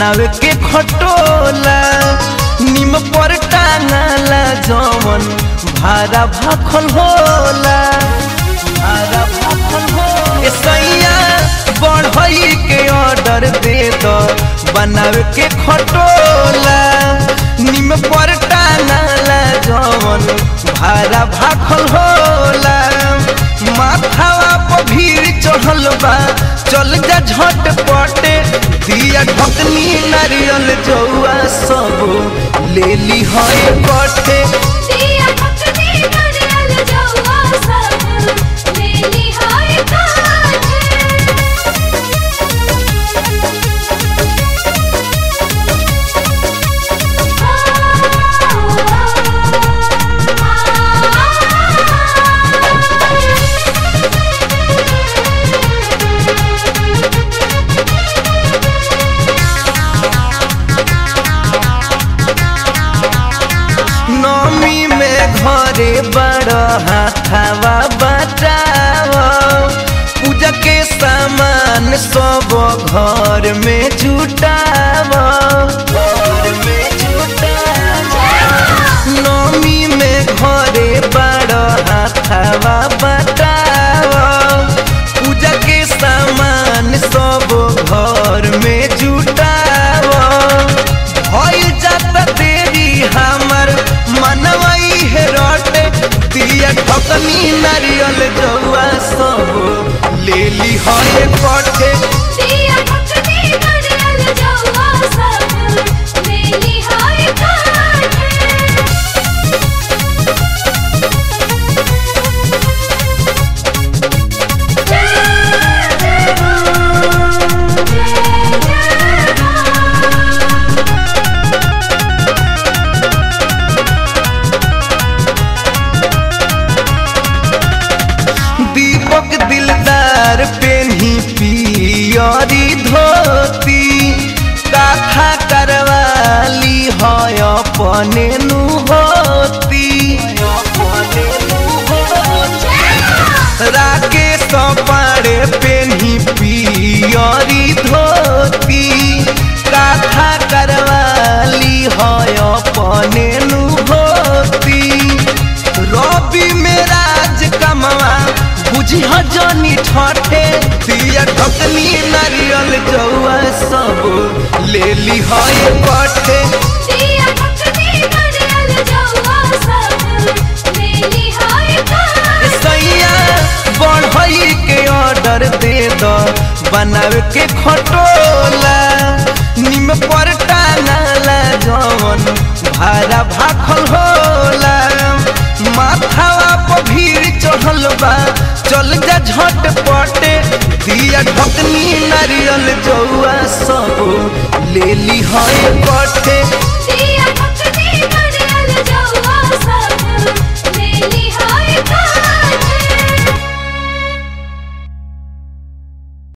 बनावे के खटोला निम पर टांगला जवन भारा भाखल होला भारा भाखल होला ए सैया बढ़ई के ऑर्डर दे दो बनावे के खटोला निम पर टांगला जवन भारा भाखल होला माथावा पर भीड़ चढ़ल बा चल जा झटपटे दिया ढकनी नारियल जौआ सब ले ली है कटे दिया पकड़ी नारियल जौआ सब लेली हाय काटे नमी में घरे बड़ हाथावा बटाव पूजा के सामान सब घर में जुटाव घर में जुटाव नमी में घरे बड़ हाथावा बटाव पूजा के सामान सब घर में जुटाव भइल जाता देरी हमर मनवई है रोटे दिया ठकनी नारियल जौआ सब ले ली है कटे दिया पकड़ी नारियल जौआ सब लेली हाय काटे दीपक दिलदार पेन्ही पियरी धोती काथा करवाली है अपने नु होती राकेश पाड़े पेन्ही पियरी धोती काथा करवाली है अपने नु होती रवि में राज कमवा बुझी जनी ठठे दिया ढकनी नारियल जौआ सब ले ली है कठे दिया पकड़ी नारियल जौआ सब लेली हाय काटे सैया बढ़ई के ऑर्डर दे दो बनावे के खटोला निम पर टांगला जवन भारा भाखल होला माथावा पर भीड़ चढ़ल बा चल जा झटपटे दिया ढकनी नारियल जौआ सब ले ली है कटे